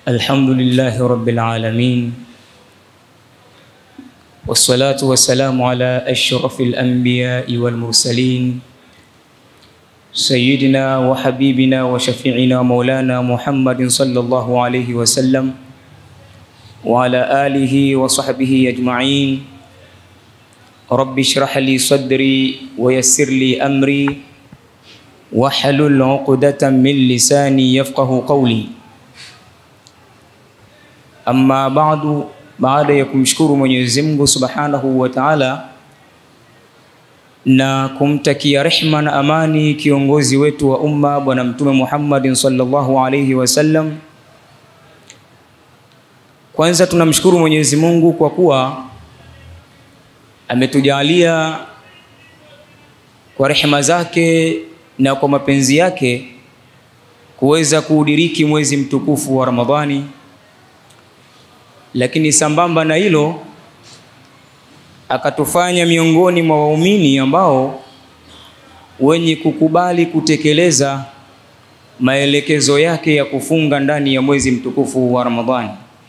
الحمد لله رب العالمين والصلاة والسلام على أشرف الأنبياء والمرسلين سيدنا وحبيبنا وشفيعنا مولانا محمد صلى الله عليه وسلم وعلى آله وصحبه أجمعين رب اشرح لي صدري ويسر لي أمري واحلل عقدة من لساني يفقه قولي Amma baadu, baada ya kumshukuru Mwenyezi Mungu Subhanahu wa Ta'ala na kumtakia rehma na amani kiongozi wetu wa umma Bwana Mtume Muhammadin sallallahu alayhi wasallam, kwanza tunamshukuru Mwenyezi Mungu kwa kuwa ametujalia kwa rehema zake na kwa mapenzi yake kuweza kuudiriki mwezi mtukufu wa Ramadhani lakini sambamba na hilo akatufanya miongoni mwa waumini ambao wenye kukubali kutekeleza maelekezo yake ya kufunga ndani ya mwezi mtukufu wa Ramadhani.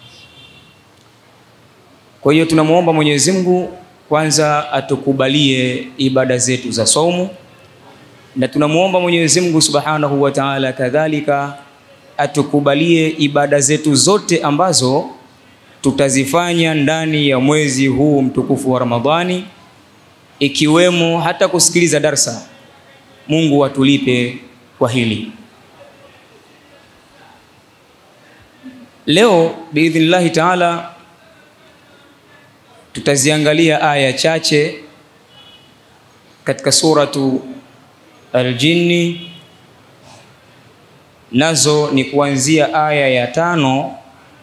Kwa hiyo tunamwomba Mwenyezi Mungu kwanza atukubalie ibada zetu za saumu na tunamwomba Mwenyezi Mungu Subhanahu wa Ta'ala kadhalika atukubalie ibada zetu zote ambazo tutazifanya ndani ya mwezi huu mtukufu wa Ramadhani, ikiwemo hata kusikiliza darsa. Mungu atulipe kwa hili. Leo biidhnillahi taala tutaziangalia aya chache katika suratu Al-Jinni, nazo ni kuanzia aya ya tano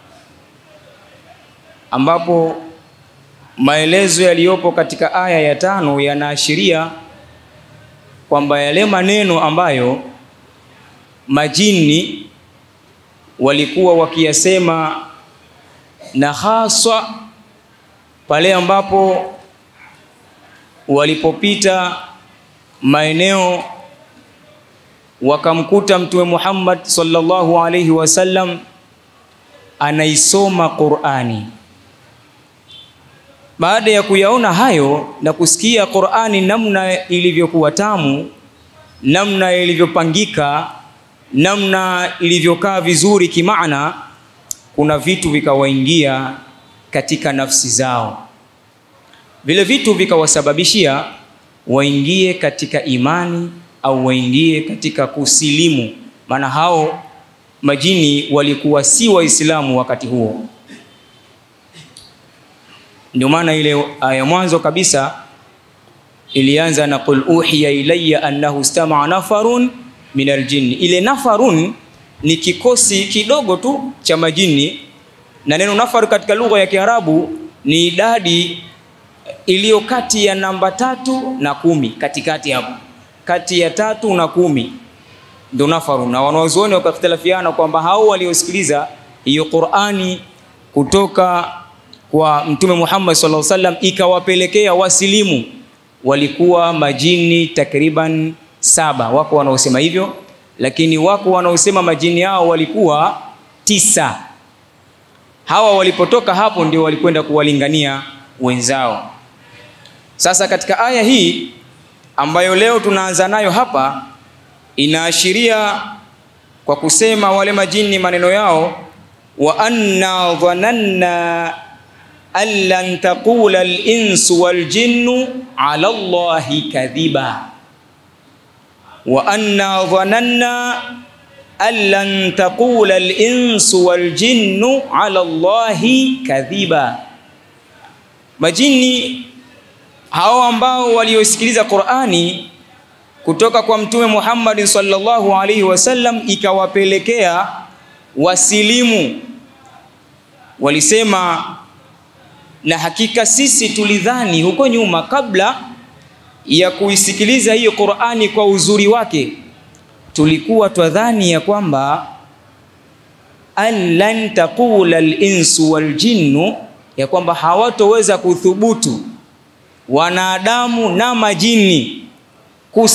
ambapo maelezo yaliyopo katika aya ya tano yanaashiria kwamba yale maneno ambayo majini walikuwa wakiyasema na haswa pale ambapo walipopita maeneo wakamkuta Mtume Muhammad sallallahu alaihi wasallam anaisoma Qur'ani. Baada ya kuyaona hayo na kusikia Qur'ani namna ilivyokuwa tamu, namna ilivyopangika, namna ilivyokaa vizuri kimaana, kuna vitu vikawaingia katika nafsi zao. Vile vitu vikawasababishia waingie katika imani au waingie katika kusilimu, maana hao majini walikuwa si Waislamu wakati huo. Ndio maana ile aya mwanzo kabisa ilianza na qul uhiya ilayya annahu istama'a nafarun min aljinni. Ile nafarun ni kikosi kidogo tu cha majini, na neno nafar katika lugha ya Kiarabu ni idadi iliyo kati ya namba tatu na kumi, katikati hapo, kati ya tatu na kumi ndo nafaru. Na wanazuoni wakakhtilafiana kwamba hao waliosikiliza hiyo Qur'ani kutoka kwa Mtume Muhammad sallallahu alaihi wasallam ikawapelekea wasilimu walikuwa majini takriban saba. Wako wanaosema hivyo, lakini wako wanaosema majini hao walikuwa tisa. Hawa walipotoka hapo ndio walikwenda kuwalingania wenzao. Sasa katika aya hii ambayo leo tunaanza nayo hapa inaashiria kwa kusema wale majini maneno yao, wa anna dhananna an lan taqula al-insu wal jinnu ala Allahi kadhiba, wa anna dhananna an lan taqula al-insu wal jinnu ala Allahi kadhiba. Majini hao ambao waliosikiliza Qur'ani kutoka kwa Mtume Muhammad sallallahu alaihi wasallam ikawapelekea wasilimu. Walisema, na hakika sisi tulidhani huko nyuma, kabla ya kuisikiliza hiyo Qur'ani kwa uzuri wake, tulikuwa twadhani ya kwamba an lan taqula al-insu wal jinnu, ya kwamba hawatoweza kuthubutu wanadamu na majini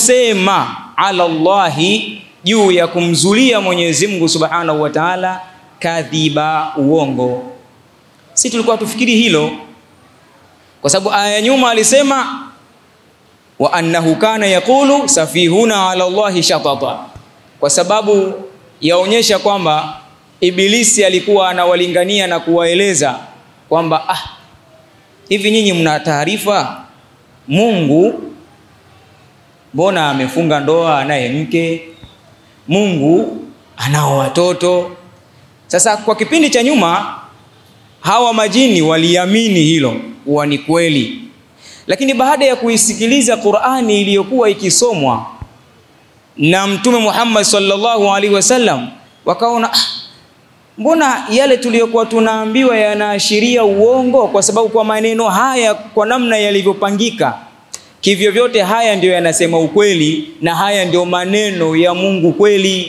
kusema ala Allahi juu ya kumzulia Mwenyezi Mungu Subhanahu wa Ta'ala kadhiba, uongo. Si tulikuwa tufikiri hilo, kwa sababu aya ya nyuma alisema wa annahu kana yaqulu safihuna ala Allahi shatata, kwa sababu yaonyesha kwamba Ibilisi alikuwa anawalingania na kuwaeleza kwamba ah, hivi nyinyi mna taarifa Mungu mbona amefunga ndoa anaye mke, Mungu anao watoto. Sasa kwa kipindi cha nyuma hawa majini waliamini hilo kuwa ni kweli, lakini baada ya kuisikiliza Qur'ani iliyokuwa ikisomwa na Mtume Muhammad sallallahu alaihi wasallam wakaona ah, mbona yale tuliyokuwa tunaambiwa yanaashiria uongo, kwa sababu kwa maneno haya, kwa namna yalivyopangika kivyo vyote, haya ndio yanasema ukweli na haya ndio maneno ya Mungu kweli.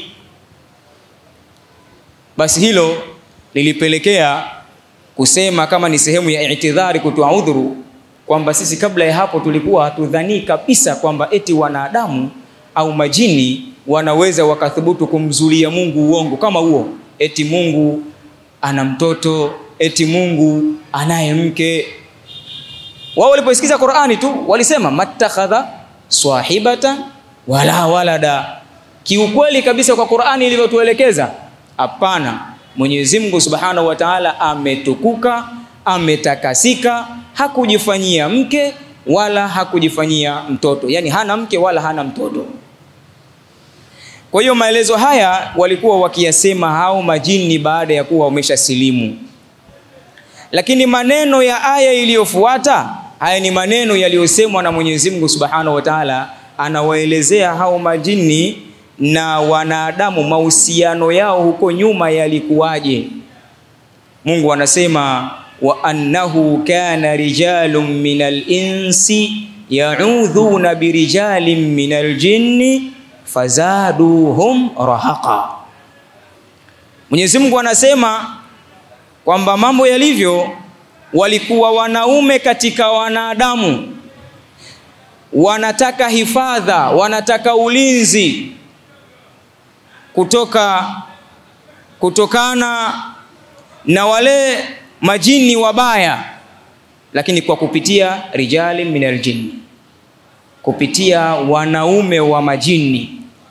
Basi hilo lilipelekea kusema kama ni sehemu ya itidhari, kutoa udhuru kwamba sisi kabla ya hapo tulikuwa hatudhanii kabisa kwamba eti wanadamu au majini wanaweza wakathubutu kumzulia Mungu uongo kama huo, eti Mungu ana mtoto, eti Mungu anaye mke. Wao waliposikiza Qur'ani tu walisema mattakhadha swahibatan wala walada. Kiukweli kabisa kwa Qur'ani ilivyotuelekeza, hapana. Mwenyezi Mungu Subhanahu wa Ta'ala ametukuka, ametakasika, hakujifanyia mke wala hakujifanyia mtoto, yaani hana mke wala hana mtoto. Kwa hiyo maelezo haya walikuwa wakiyasema hao majini baada ya kuwa wameshasilimu, lakini maneno ya aya iliyofuata haya ni maneno yaliyosemwa na Mwenyezi Mungu Subhanahu wa Ta'ala, anawaelezea hao majini na wanadamu mahusiano yao huko nyuma yalikuwaje. Mungu anasema wa annahu kana rijalun minal insi yaudhuna birijalin minal jinni fazaduhum rahaqa. Mwenyezi Mungu anasema kwamba mambo yalivyo, walikuwa wanaume katika wanadamu wanataka hifadha, wanataka ulinzi kutoka kutokana na wale majini wabaya, lakini kwa kupitia rijali minal jinni, kupitia wanaume wa majini.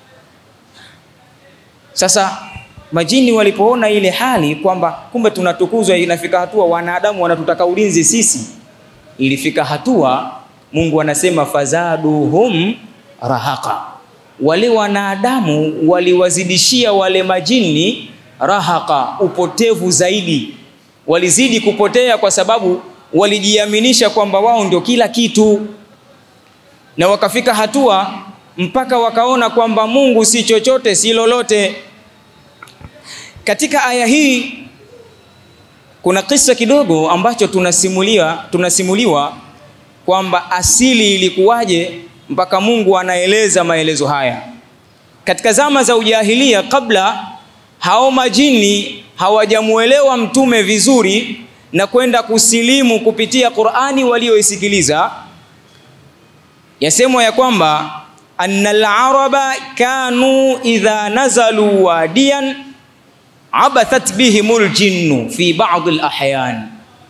Sasa majini walipoona ile hali kwamba kumbe tunatukuzwa, inafika hatua wanadamu wanatutaka ulinzi sisi, ilifika hatua Mungu anasema fazaduhum rahaqa, wale wanadamu waliwazidishia wale majini rahaqa, upotevu zaidi. Walizidi kupotea kwa sababu walijiaminisha kwamba wao ndio kila kitu, na wakafika hatua mpaka wakaona kwamba Mungu si chochote si lolote. Katika aya hii kuna kisa kidogo ambacho tunasimulia tunasimuliwa kwamba asili ilikuwaje mpaka Mungu anaeleza maelezo haya. Katika zama za ujahilia, kabla hao majini hawajamuelewa mtume vizuri na kwenda kusilimu kupitia Qur'ani walioisikiliza, yasemwa ya kwamba annal araba kanu idha nazalu wadiyan abathat bihimul jinnu fi ba'd al ahyan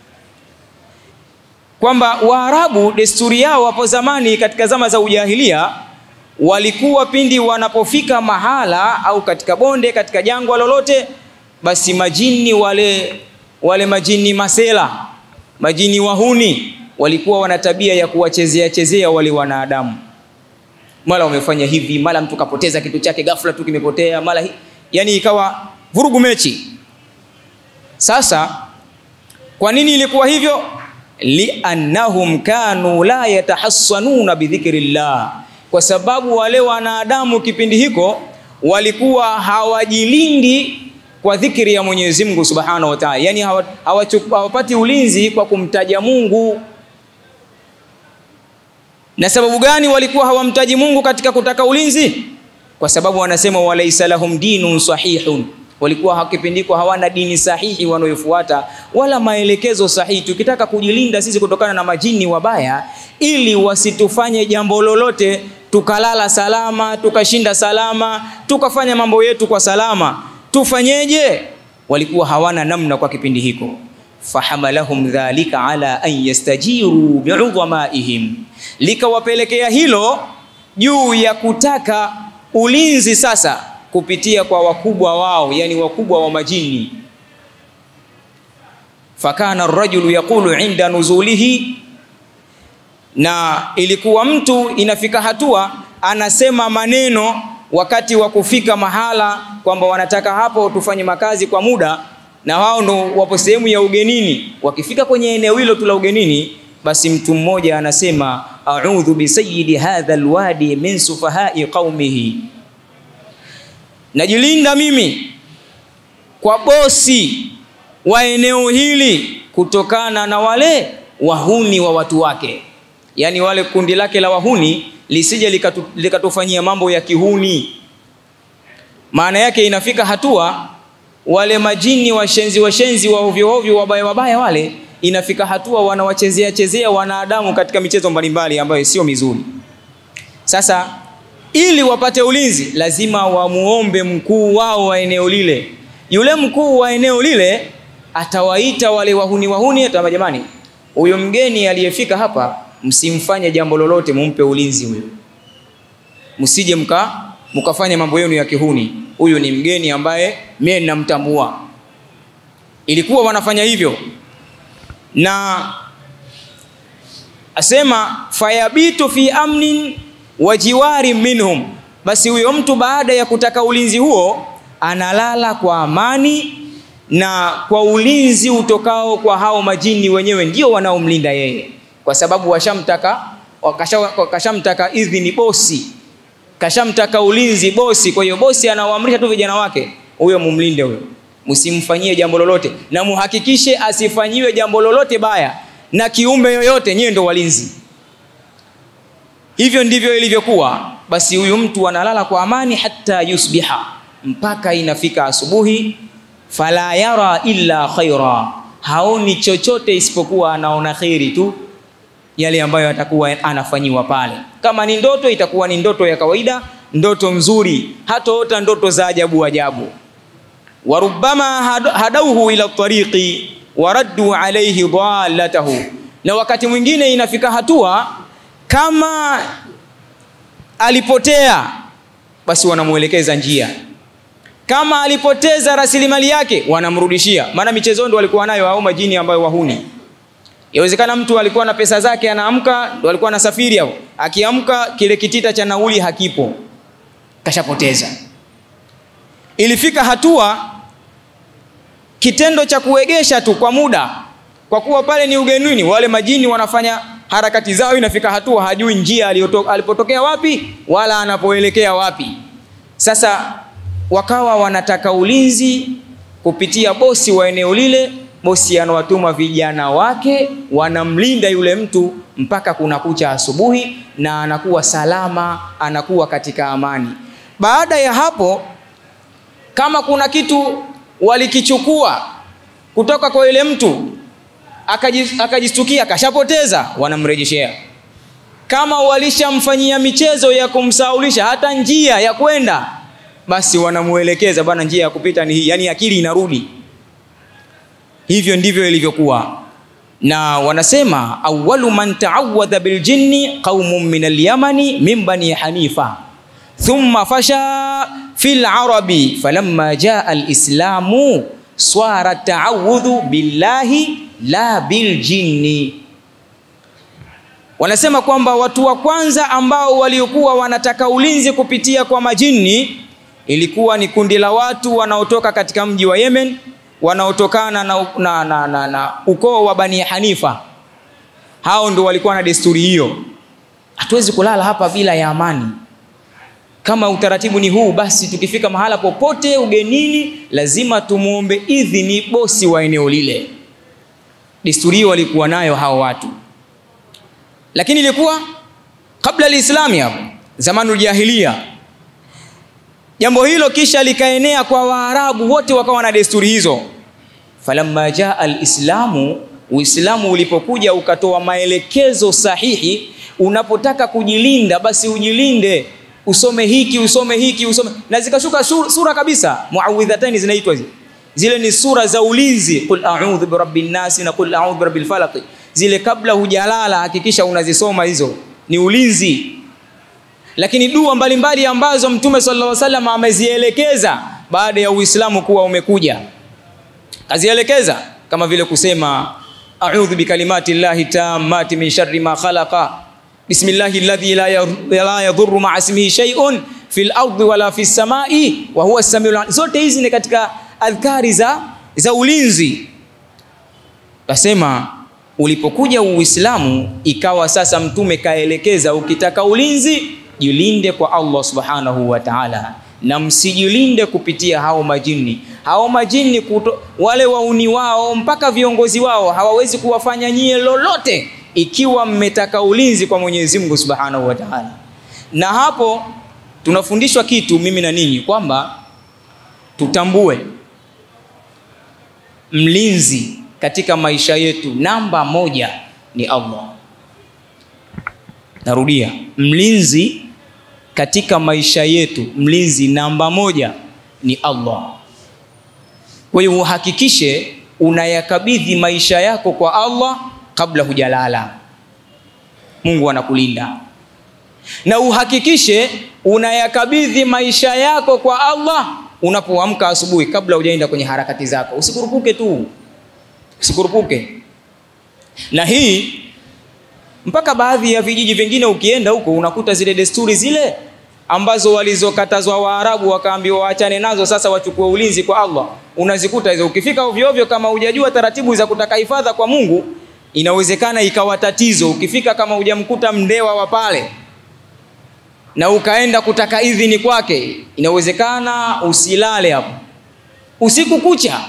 kwamba Waarabu desturi yao hapo zamani katika zama za ujahilia walikuwa pindi wanapofika mahala au katika bonde katika jangwa lolote, basi majini wale wale majini masela majini wahuni walikuwa wana tabia ya kuwachezea chezea wale wanadamu, mara wamefanya hivi, mara mtu kapoteza kitu chake ghafla tu kimepotea, mara yani ikawa vurugu mechi. Sasa kwa nini ilikuwa hivyo? liannahum kanu la yatahassanuna bidhikrillah, kwa sababu wale wanadamu kipindi hiko walikuwa hawajilindi kwa dhikri ya Mwenyezi Mungu Subhanahu wa Ta'ala, yani hawapati ulinzi kwa kumtaja Mungu. Na sababu gani walikuwa hawamtaji Mungu katika kutaka ulinzi? Kwa sababu wanasema walaisa lahum dinun sahihun walikuwa kipindiko hawana dini sahihi wanayofuata wala maelekezo sahihi. Tukitaka kujilinda sisi kutokana na majini wabaya, ili wasitufanye jambo lolote, tukalala salama, tukashinda salama, tukafanya mambo yetu kwa salama, tufanyeje? walikuwa hawana namna kwa kipindi hiko fahamalahum dhalika ala an yastajiru biudhamaihim, likawapelekea hilo juu ya kutaka ulinzi sasa kupitia kwa wakubwa wao, yani wakubwa wa majini. Fakana arrajulu yaqulu inda nuzulihi, na ilikuwa mtu inafika hatua anasema maneno wakati wa kufika mahala kwamba wanataka hapo tufanye makazi kwa muda na wao ndo wapo sehemu ya ugenini. Wakifika kwenye eneo hilo tu la ugenini, basi mtu mmoja anasema a'udhu bi sayyidi hadha alwadi min sufahai qaumihi, najilinda mimi kwa bosi wa eneo hili kutokana na wale wahuni wa watu wake, yaani wale kundi lake la wahuni lisije likatu, likatufanyia mambo ya kihuni. Maana yake inafika hatua wale majini washenzi washenzi wa ovyo ovyo wabaya wabaya wale, inafika hatua wanawachezea chezea wanadamu katika michezo mbalimbali ambayo sio mizuri. Sasa ili wapate ulinzi, lazima wamuombe mkuu wao wa eneo lile. Yule mkuu wa eneo lile atawaita wale wahuni wahuni, atawambia jamani, huyo mgeni aliyefika hapa, msimfanye jambo lolote, mumpe ulinzi huyo, msije mka mkafanya mambo yenu ya kihuni. Huyu ni mgeni ambaye mimi ninamtambua. Ilikuwa wanafanya hivyo, na asema fayabitu fi amnin wa jiwari minhum, basi huyo mtu baada ya kutaka ulinzi huo analala kwa amani na kwa ulinzi utokao kwa hao majini wenyewe, ndio wanaomlinda yeye, kwa sababu washamtaka wakashamtaka idhini bosi kashamtaka ulinzi bosi. Kwa hiyo bosi anawaamrisha tu vijana wake, huyo mumlinde huyo, msimfanyie jambo lolote, na muhakikishe asifanyiwe jambo lolote baya na kiumbe yoyote, nyewe ndo walinzi. Hivyo ndivyo ilivyokuwa. Basi huyu mtu analala kwa amani hata yusbiha, mpaka inafika asubuhi. Fala yara illa khaira, haoni chochote isipokuwa anaona kheri tu yale ambayo atakuwa anafanyiwa pale. Kama ni ndoto, itakuwa ni ndoto ya kawaida, ndoto nzuri, hataota ndoto za ajabu ajabu. Warubama hadauhu ila tariqi waraddu alayhi dhalatahu, na wakati mwingine inafika hatua kama alipotea, basi wanamuelekeza njia. Kama alipoteza rasilimali yake, wanamrudishia. Maana michezo ndo walikuwa nayo hao majini ambayo wahuni Yawezekana mtu alikuwa na pesa zake, anaamka ndo alikuwa anasafiri hapo, akiamka kile kitita cha nauli hakipo, kashapoteza. Ilifika hatua kitendo cha kuegesha tu kwa muda, kwa kuwa pale ni ugenini, wale majini wanafanya harakati zao, inafika hatua hajui njia alipotokea wapi wala anapoelekea wapi. Sasa wakawa wanataka ulinzi kupitia bosi wa eneo lile bosi anawatuma vijana wake wanamlinda yule mtu mpaka kunakucha asubuhi, na anakuwa salama, anakuwa katika amani. Baada ya hapo, kama kuna kitu walikichukua kutoka kwa yule mtu akajistukia akashapoteza, wanamrejeshea. Kama walishamfanyia michezo ya kumsaulisha hata njia ya kwenda, basi wanamuelekeza, bwana, njia ya kupita ni hii, yani akili inarudi. Hivyo ndivyo ilivyokuwa, na wanasema awwalu man taawadha biljinni qaumun min alyamani min bani hanifa thumma fasha fi larabi falamma jaa alislamu swara taawudhu billahi la biljinni. Wanasema kwamba watu wa kwanza ambao waliokuwa wanataka ulinzi kupitia kwa majini ilikuwa ni kundi la watu wanaotoka katika mji wa Yemen wanaotokana na, na, na, na, na ukoo wa Bani Hanifa. Hao ndo walikuwa na desturi hiyo. Hatuwezi kulala hapa bila ya amani. Kama utaratibu ni huu, basi tukifika mahala popote ugenini, lazima tumuombe idhini bosi wa eneo lile. Desturi hiyo walikuwa nayo hao watu, lakini ilikuwa kabla alislami, hapo zamanul jahiliya jambo hilo kisha likaenea kwa Waarabu wote wakawa na desturi hizo. Falamma jaa alislamu, Uislamu ulipokuja ukatoa maelekezo sahihi. Unapotaka kujilinda, basi ujilinde, usome hiki usome hiki usome, na zikashuka sura kabisa. Muawidhatani zinaitwa hizi, zile ni sura za ulinzi qul a'udhu birabbin nasi na qul a'udhu birabbil falaq zile kabla hujalala hakikisha unazisoma hizo ni ulinzi lakini dua mbalimbali ambazo mtume sallallahu alaihi wasallam amezielekeza baada ya uislamu kuwa umekuja kazielekeza kama vile kusema a'udhu bikalimati llahi tammati min sharri ma khalaqa bismillahi alladhi la la yadhurru ma'a ismihi shay'un fil ardi wala fis samai wa huwa as-samiul zote hizi ni katika adhkari za za ulinzi kasema ulipokuja uislamu ikawa sasa mtume kaelekeza ukitaka ulinzi jilinde kwa Allah subhanahu wa ta'ala na msijilinde kupitia hao majini hao majini kuto, wale wauni wao mpaka viongozi wao hawawezi kuwafanya nyie lolote ikiwa mmetaka ulinzi kwa Mwenyezi Mungu Subhanahu wa Ta'ala. Na hapo tunafundishwa kitu mimi na ninyi kwamba tutambue mlinzi katika maisha yetu namba moja ni Allah. Narudia, mlinzi katika maisha yetu, mlinzi namba moja ni Allah. Kwa hiyo uhakikishe unayakabidhi maisha yako kwa Allah kabla hujalala. Mungu anakulinda. Na uhakikishe unayakabidhi maisha yako kwa Allah unapoamka asubuhi kabla hujaenda kwenye harakati zako. Usikurupuke tu. Usikurupuke. Na hii mpaka baadhi ya vijiji vingine ukienda huko unakuta zile desturi zile ambazo walizokatazwa Waarabu wakaambiwa waachane nazo, sasa wachukue ulinzi kwa Allah. Unazikuta hizo. Ukifika ovyo ovyo, kama hujajua taratibu za kutaka hifadha kwa Mungu, inawezekana ikawa tatizo. Ukifika kama hujamkuta mndewa wa pale na ukaenda kutaka idhini kwake, inawezekana usilale hapo usiku kucha.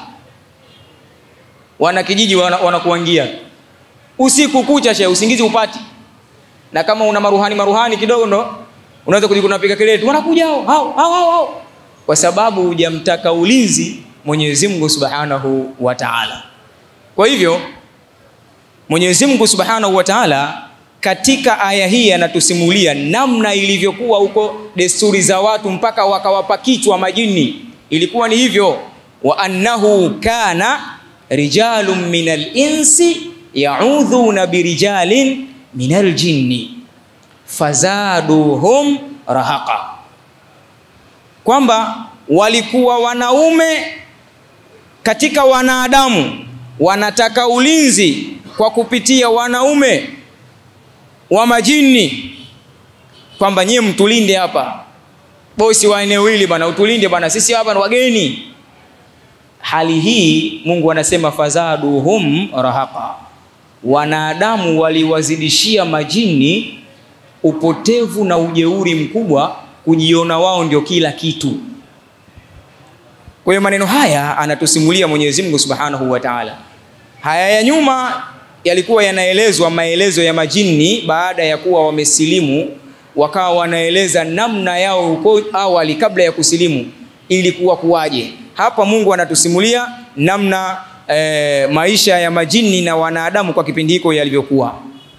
Wana kijiji wanakuangia wana usiku kucha, she usingizi upati, na kama una maruhani maruhani kidogo ndo unaweza kujikuta unapiga kelele tu, wanakuja hao hao hao hao, kwa sababu hujamtaka ulinzi Mwenyezi Mungu Subhanahu wa Ta'ala. Kwa hivyo Mwenyezi Mungu Subhanahu wa Ta'ala katika aya hii anatusimulia namna ilivyokuwa huko desturi za watu mpaka wakawapa kichwa majini. Ilikuwa ni hivyo, wa annahu kana rijalun minal insi yaudhuna birijalin minal jinni fazaduhum rahaqa, kwamba walikuwa wanaume katika wanadamu wanataka ulinzi kwa kupitia wanaume wa majini, kwamba nyie mtulinde hapa, bosi wa eneo hili bwana, utulinde bwana, sisi hapa ni wageni. Hali hii Mungu anasema fazaduhum rahaqa, wanadamu waliwazidishia majini upotevu na ujeuri mkubwa, kujiona wao ndio kila kitu. Kwa hiyo maneno haya anatusimulia Mwenyezi Mungu Subhanahu wa Ta'ala. Haya ya nyuma yalikuwa yanaelezwa maelezo ya majini baada ya kuwa wamesilimu, wakawa wanaeleza namna yao huko awali kabla ya kusilimu ilikuwa kuwaje. Hapa Mungu anatusimulia namna e, maisha ya majini na wanadamu kwa kipindi hiko yalivyokuwa.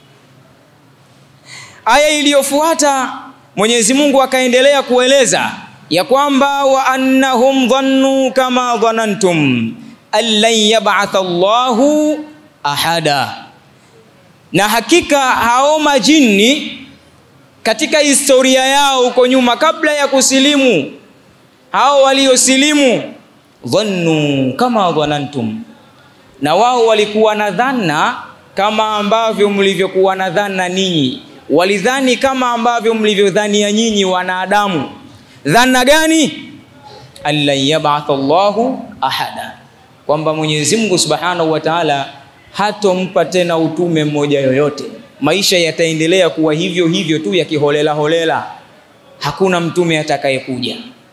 Aya iliyofuata Mwenyezi Mungu akaendelea kueleza ya kwamba wa annahum dhannu kama dhanantum allan yab'atha Allahu ahada, na hakika hao majini katika historia yao huko nyuma kabla ya kusilimu, hao waliosilimu dhannu kama dhanantum, na wao walikuwa na dhana kama ambavyo mlivyokuwa na dhana ninyi, walidhani kama ambavyo mlivyodhania nyinyi wanadamu. Dhana gani? allan yab'atha Allahu ahada, kwamba Mwenyezi Mungu Subhanahu wa Ta'ala hatompa tena utume mmoja yoyote. Maisha yataendelea kuwa hivyo hivyo tu yakiholela holela, hakuna mtume atakayekuja.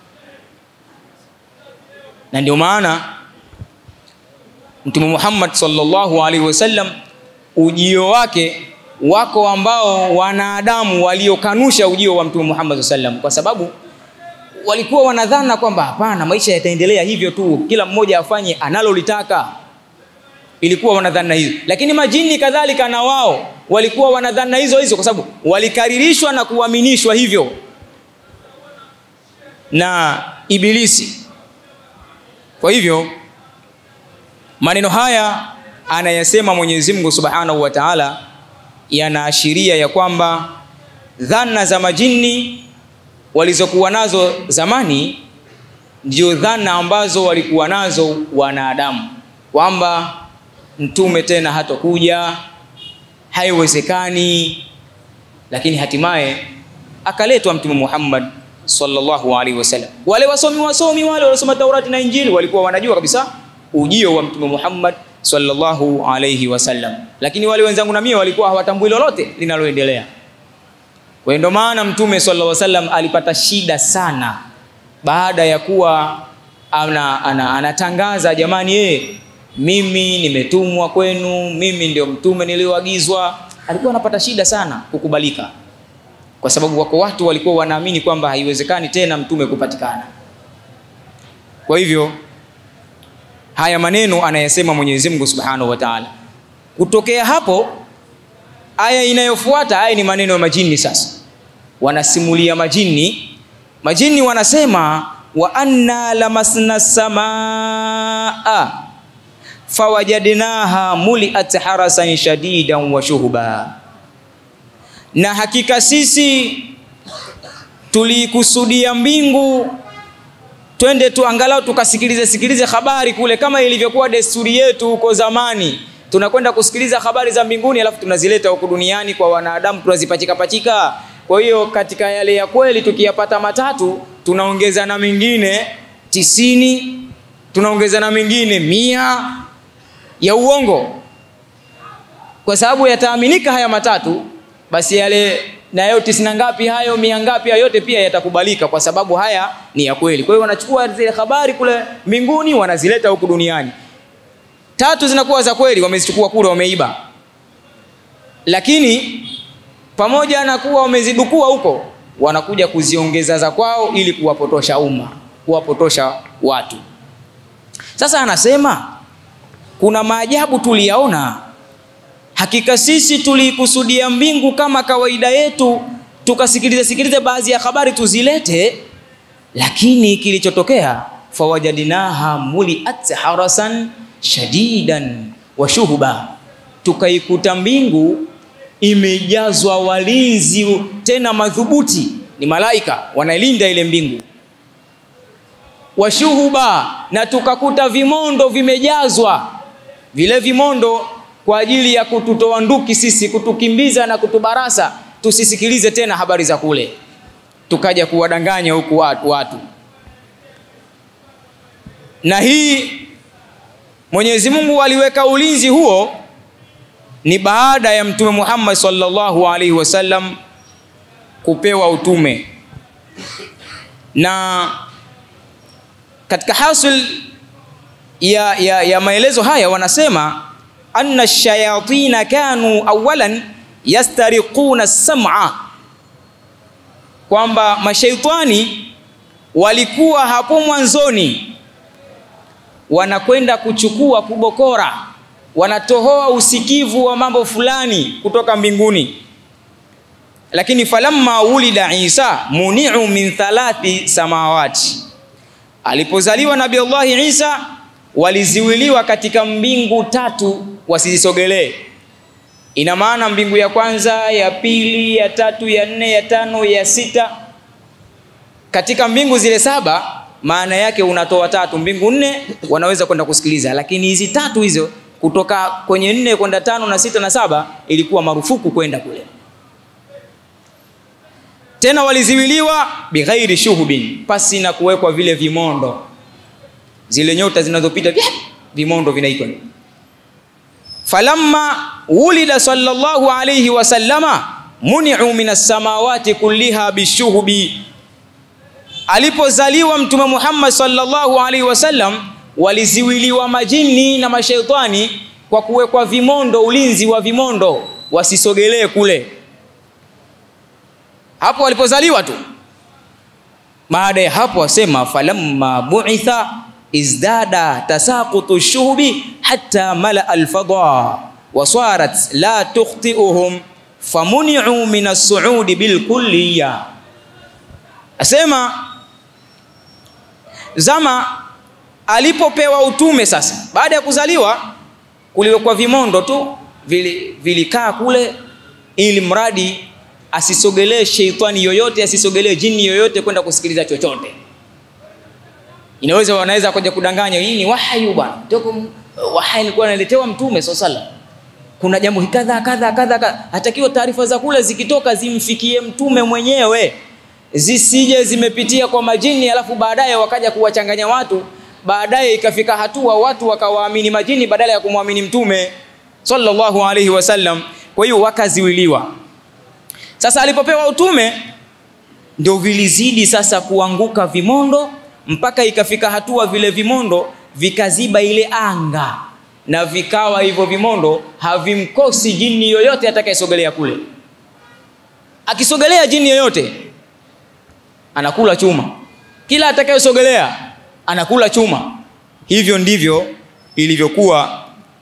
Na ndio maana Mtume Muhammad sallallahu alaihi wasallam ujio wake, wako ambao wanadamu waliokanusha ujio wa Mtume Muhammad sallallahu alaihi wasallam kwa sababu walikuwa wanadhana kwamba hapana, maisha yataendelea hivyo tu, kila mmoja afanye analolitaka. Ilikuwa wanadhana hizo, lakini majini kadhalika na wao walikuwa wanadhana hizo hizo, kwa sababu walikaririshwa na kuaminishwa hivyo na Ibilisi. Kwa hivyo maneno haya anayasema Mwenyezi Mungu Subhanahu wa Ta'ala yanaashiria ya kwamba dhana za majini walizokuwa nazo zamani ndio dhana ambazo walikuwa nazo wanadamu kwamba mtume tena hatokuja haiwezekani lakini hatimaye akaletwa mtume Muhammad sallallahu alaihi wasallam wale wasomi wasomi wale waliosoma Taurati na Injili walikuwa wanajua kabisa ujio wa mtume Muhammad sallallahu alaihi wasallam lakini wale wenzangu na mimi walikuwa hawatambui lolote linaloendelea kwa hiyo ndio maana mtume sallallahu alaihi wasallam alipata shida sana baada ya kuwa ana, ana, anatangaza jamani ye, mimi nimetumwa kwenu mimi ndio mtume nilioagizwa alikuwa anapata shida sana kukubalika kwa sababu wako watu walikuwa wanaamini kwamba haiwezekani tena mtume kupatikana kwa hivyo haya maneno anayasema Mwenyezi Mungu Subhanahu wa Ta'ala kutokea hapo aya inayofuata aya ni maneno ya majini sasa wanasimulia majini majini wanasema wa anna lamasna samaa fawajadnaha muliat harasan shadidan wa shuhuba na hakika sisi tuliikusudia mbingu twende tu angalau tukasikilize sikilize habari kule kama ilivyokuwa desturi yetu huko zamani tunakwenda kusikiliza habari za mbinguni alafu tunazileta huku duniani kwa wanadamu tunazipachika pachika kwa hiyo katika yale ya kweli tukiyapata matatu tunaongeza na mengine tisini tunaongeza na mengine mia ya uongo kwa sababu yataaminika haya matatu basi yale nayo tisini ngapi hayo mia ngapi hayo yote pia yatakubalika kwa sababu haya ni ya kweli kwa hiyo wanachukua zile habari kule mbinguni wanazileta huku duniani tatu zinakuwa za kweli wamezichukua kule wameiba lakini pamoja na kuwa wamezidukua huko wanakuja kuziongeza za kwao ili kuwapotosha umma kuwapotosha watu sasa anasema kuna maajabu tuliyaona hakika sisi tuliikusudia mbingu kama kawaida yetu tukasikiliza sikilize baadhi ya habari tuzilete lakini kilichotokea fawajadinaha muliat harasan shadidan wa shuhuba tukaikuta mbingu imejazwa walinzi tena madhubuti ni malaika wanailinda ile mbingu washuhuba na tukakuta vimondo vimejazwa vile vimondo kwa ajili ya kututoa nduki sisi kutukimbiza na kutubarasa tusisikilize tena habari za kule tukaja kuwadanganya huku watu, watu. na hii Mwenyezi Mungu aliweka ulinzi huo ni baada ya Mtume Muhammad sallallahu alaihi wasallam kupewa utume na katika hasil ya, ya, ya maelezo haya wanasema anna shayatina kanu awalan yastariquna sam'a kwamba mashaitani walikuwa hapo mwanzoni wanakwenda kuchukua kubokora wanatohoa usikivu wa mambo fulani kutoka mbinguni lakini falamma wulida Isa muni'u min thalathi samawati alipozaliwa nabii Allah Isa waliziwiliwa katika mbingu tatu wasizisogelee ina maana mbingu ya kwanza ya pili ya tatu ya nne ya tano ya sita katika mbingu zile saba maana yake unatoa tatu mbingu nne wanaweza kwenda kusikiliza lakini hizi tatu hizo kutoka kwenye nne kwenda tano na sita na saba ilikuwa marufuku kwenda kule tena waliziwiliwa bighairi shuhubin pasi na kuwekwa vile vimondo zile nyota zinazopita vimondo vinaitwa falamma wulida sallallahu alayhi wasallama muni'u minas samawati kulliha bishuhubi alipozaliwa mtume Muhammad sallallahu alaihi wasallam waliziwiliwa majini na mashaitani kwa kuwekwa vimondo ulinzi wa vimondo wasisogelee kule hapo walipozaliwa tu baada ya hapo wasema falamma bu'itha izdada tasaqutu shuhubi hatta mala alfada wasarat la tukhti'uhum famuni'u min as-su'udi bil kulliyya asema zama alipopewa utume sasa baada ya kuzaliwa kuliwekwa vimondo tu vili- vilikaa kule ili mradi asisogelee sheitani yoyote asisogelee jini yoyote kwenda kusikiliza chochote inaweza wanaweza kuja kudanganya hii ni wahayu bwana Toko wahai alikuwa analetewa mtume swalla sallam kuna jambo kadha kadha kadha kadha. hatakiwa taarifa za kule zikitoka zimfikie mtume mwenyewe zisije zimepitia kwa majini alafu baadaye wakaja kuwachanganya watu baadaye ikafika hatua watu wakawaamini majini badala ya kumwamini mtume sallallahu alaihi wasallam kwa hiyo wakaziwiliwa sasa alipopewa utume ndio vilizidi sasa kuanguka vimondo mpaka ikafika hatua vile vimondo vikaziba ile anga na vikawa hivyo vimondo havimkosi jini yoyote atakayesogelea kule akisogelea jini yoyote anakula chuma kila atakayesogelea anakula chuma hivyo ndivyo ilivyokuwa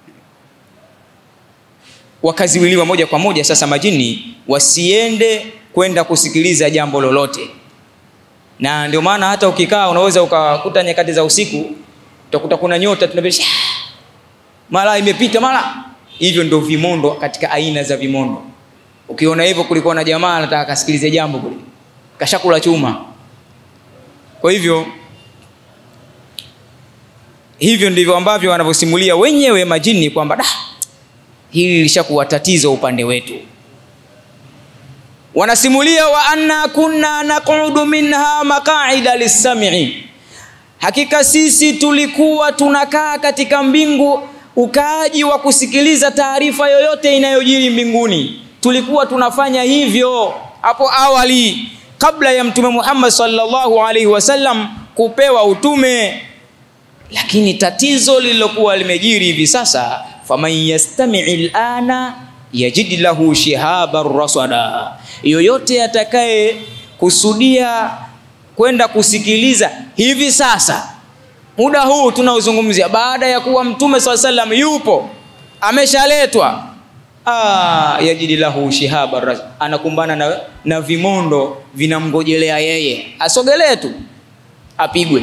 wakaziwiliwa moja kwa moja sasa majini wasiende kwenda kusikiliza jambo lolote na ndio maana hata ukikaa unaweza ukakuta nyakati za usiku utakuta kuna nyota tunabisha mara imepita mara hivyo ndio vimondo katika aina za vimondo ukiona hivyo kulikuwa na jamaa anataka kasikilize jambo kule kashakula chuma kwa hivyo hivyo ndivyo ambavyo wanavyosimulia wenyewe majini kwamba da hili lishakuwa tatizo upande wetu wanasimulia wa anna kunna naqudu minha maqaida lissami hakika sisi tulikuwa tunakaa katika mbingu ukaaji wa kusikiliza taarifa yoyote inayojiri mbinguni tulikuwa tunafanya hivyo hapo awali kabla ya mtume Muhammad sallallahu alaihi wasallam kupewa utume lakini tatizo lililokuwa limejiri hivi sasa faman yastami'i alana yajid lahu shihaban rasada yoyote atakaye kusudia kwenda kusikiliza hivi sasa muda huu tunaozungumzia baada ya kuwa mtume saa salam yupo ameshaletwa ah, yajidi lahu shihaba ras- anakumbana na, na vimondo vinamgojelea yeye asogelee tu apigwe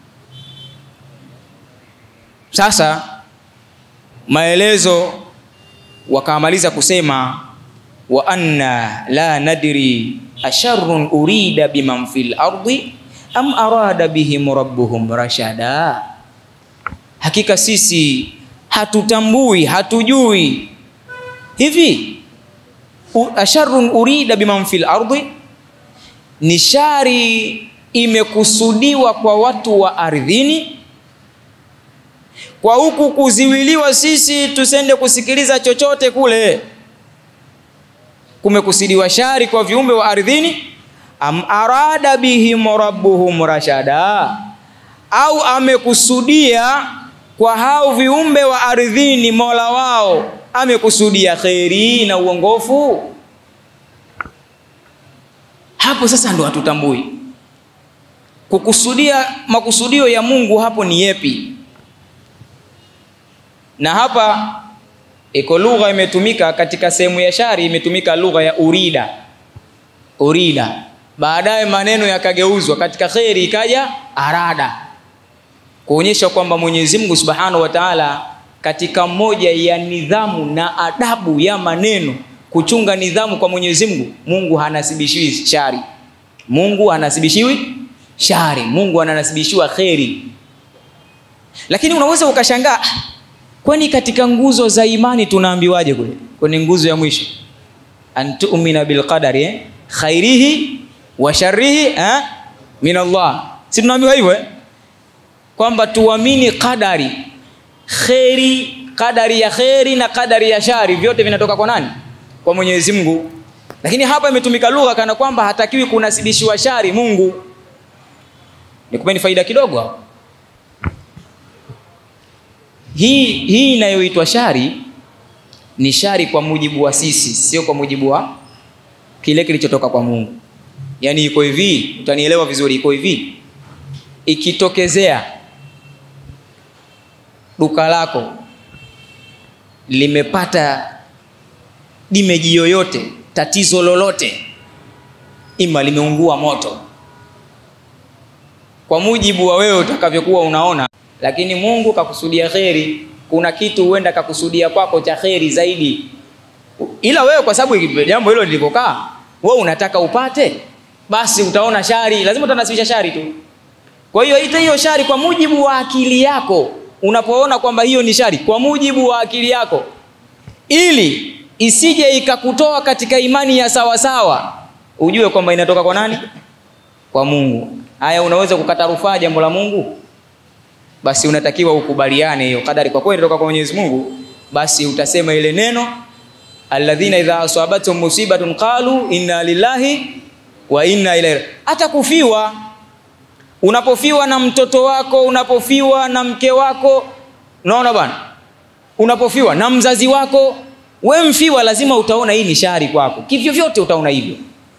sasa maelezo wakamaliza kusema wa anna la nadri asharrun urida biman fil ardi am arada bihim rabbuhum rashada hakika sisi hatutambui hatujui hivi u- asharrun urida biman fil ardi ni shari imekusudiwa kwa watu wa ardhini kwa huku kuziwiliwa sisi tusende kusikiliza chochote kule kumekusudiwa shari kwa viumbe wa ardhini am arada bihim rabbuhum rashada au amekusudia kwa hao viumbe wa ardhini mola wao amekusudia kheri na uongofu hapo sasa ndo hatutambui kukusudia makusudio ya mungu hapo ni yepi na hapa iko lugha imetumika katika sehemu ya shari imetumika lugha ya urida urida baadaye maneno yakageuzwa katika kheri ikaja arada kuonyesha kwamba mwenyezi mungu subhanahu wa taala katika moja ya nidhamu na adabu ya maneno kuchunga nidhamu kwa mwenyezi mungu mungu hanasibishiwi shari mungu hanasibishiwi shari mungu ananasibishiwa kheri lakini unaweza ukashangaa "Ah, kwani katika nguzo za imani tunaambiwaje kule kwenye nguzo ya mwisho antumina bilqadari eh? khairihi wa sharrihi eh? min allah si tunaambiwa hivyo eh? kwamba tuamini qadari kheri qadari ya kheri na qadari ya shari vyote vinatoka kwa nani kwa mwenyezi mungu lakini hapa imetumika lugha kana kwamba hatakiwi kunasibishiwa shari mungu nikupeni faida kidogo hapo hii hii inayoitwa shari ni shari kwa mujibu wa sisi sio kwa mujibu wa kile kilichotoka kwa mungu yaani iko hivi utanielewa vizuri iko hivi ikitokezea duka lako limepata dimeji yoyote tatizo lolote ima limeungua moto kwa mujibu wa wewe utakavyokuwa unaona lakini Mungu kakusudia kheri. Kuna kitu huenda kakusudia kwako cha kheri zaidi, ila wewe kwa sababu jambo hilo lilivyokaa, wewe unataka upate, basi utaona shari, lazima utanasibisha shari tu. Kwa hiyo ita hiyo shari kwa mujibu wa akili yako, unapoona kwamba hiyo ni shari kwa mujibu wa akili yako, ili isije ikakutoa katika imani ya sawasawa, ujue kwamba inatoka kwa nani? Kwa Mungu. Haya, unaweza kukata rufaa jambo la Mungu, basi unatakiwa ukubaliane hiyo kadari kwa kweli inatoka kwa Mwenyezi Mungu, basi utasema ile neno alladhina idha asabatum musibatun qalu inna lillahi wa inna ilaihi. Hata kufiwa, unapofiwa na mtoto wako, unapofiwa na mke wako, unaona bwana, unapofiwa na mzazi wako, we mfiwa, lazima utaona hii ni shari kwako, kivyo vyote utaona hivyo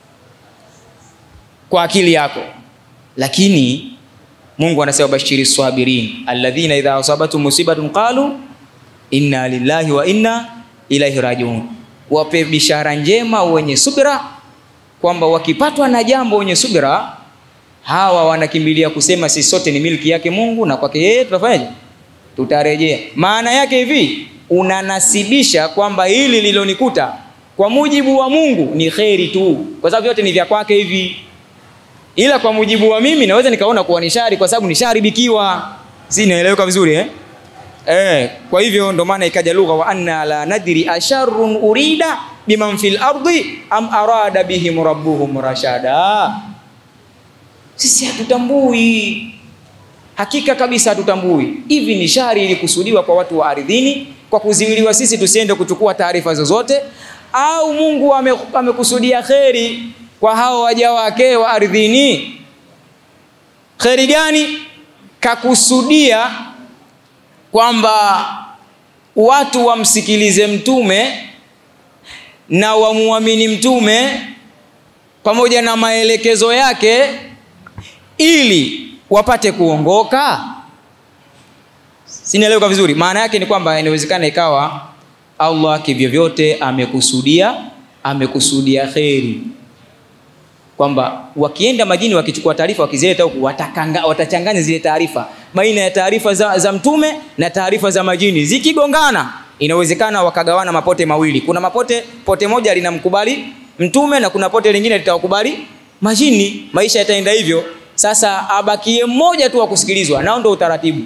kwa akili yako, lakini Mungu anasema bashiri sabirin alladhina idha asabatum musibatun qalu inna lillahi wa inna ilaihi rajiun, wape bishara njema wenye subira kwamba wakipatwa na jambo wenye subira hawa wanakimbilia kusema sisi sote ni milki yake Mungu na kwake yeye tutafanyaje? Tutarejea. Maana yake hivi, unanasibisha kwamba hili lilonikuta kwa mujibu wa Mungu ni kheri tu, kwa sababu vyote ni vya kwake hivi ila kwa mujibu wa mimi naweza nikaona kuwa ni shari kwa sababu nisharibikiwa. Si naeleweka vizuri eh? Eh, kwa hivyo ndo maana ikaja lugha wa anna la nadri asharrun urida biman fil ardi am arada bihim rabbuhum rashada. Sisi hatutambui, hakika kabisa hatutambui hivi ni shari ilikusudiwa kwa watu wa ardhini kwa kuziwiliwa sisi tusiende kuchukua taarifa zozote, au Mungu amekusudia ame kheri kwa hao waja wake wa ardhini. Kheri gani? Kakusudia kwamba watu wamsikilize mtume na wamuamini mtume pamoja na maelekezo yake ili wapate kuongoka. Sinaeleweka vizuri? Maana yake ni kwamba inawezekana ikawa Allah kivyovyote amekusudia amekusudia kheri kwamba wakienda majini wakichukua taarifa wakizileta huku watachanganya zile taarifa baina ya taarifa za, za mtume na taarifa za majini. Zikigongana inawezekana wakagawana mapote mawili. Kuna mapote pote moja linamkubali mtume na kuna pote lingine litawakubali majini. Maisha yataenda hivyo. Sasa abakie mmoja tu wa kusikilizwa, nao ndio utaratibu,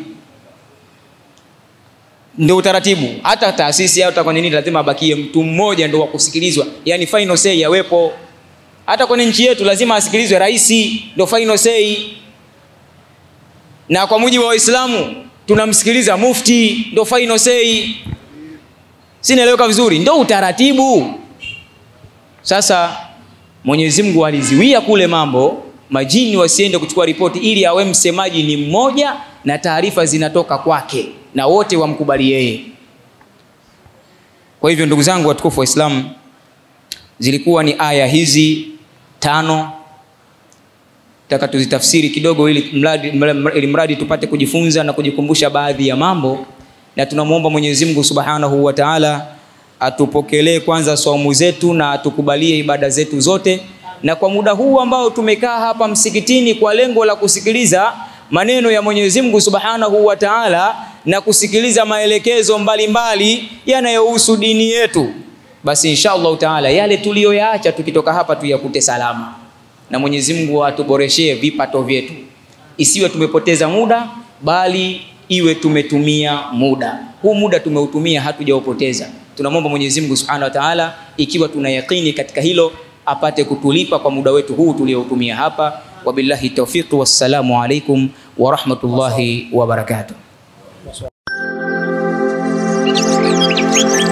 ndio utaratibu. Hata taasisi au kwa nini lazima abakie mtu mmoja ndio wa kusikilizwa, yani final say yawepo hata kwenye nchi yetu lazima asikilizwe rais, ndio final say. Na kwa mujibu wa Waislamu tunamsikiliza mufti, ndio final say. Si naeleweka vizuri? Ndio utaratibu. Sasa Mwenyezi Mungu aliziwia kule mambo majini wasiende kuchukua ripoti, ili awe msemaji ni mmoja na taarifa zinatoka kwake na wote wamkubali yeye. Kwa hivyo ndugu zangu watukufu Waislamu, zilikuwa ni aya hizi tano taka tuzitafsiri kidogo ili mradi, ili mradi tupate kujifunza na kujikumbusha baadhi ya mambo, na tunamwomba Mwenyezi Mungu Subhanahu wa Ta'ala atupokelee kwanza saumu zetu na atukubalie ibada zetu zote, na kwa muda huu ambao tumekaa hapa msikitini kwa lengo la kusikiliza maneno ya Mwenyezi Mungu Subhanahu wa Ta'ala na kusikiliza maelekezo mbalimbali yanayohusu dini yetu basi insha Allahu taala yale tuliyoyaacha tukitoka hapa tuyakute salama, na Mwenyezi Mungu atuboreshee vipato vyetu, isiwe tumepoteza muda, bali iwe tumetumia muda. Huu muda tumeutumia, hatujaupoteza. Tunamwomba Mwenyezi Mungu Subhanahu wa Ta'ala, ikiwa tuna yakini katika hilo, apate kutulipa kwa muda wetu huu tulioutumia hapa. Wabillahi tawfiq, wassalamu alaikum wa rahmatullahi wa barakatuh.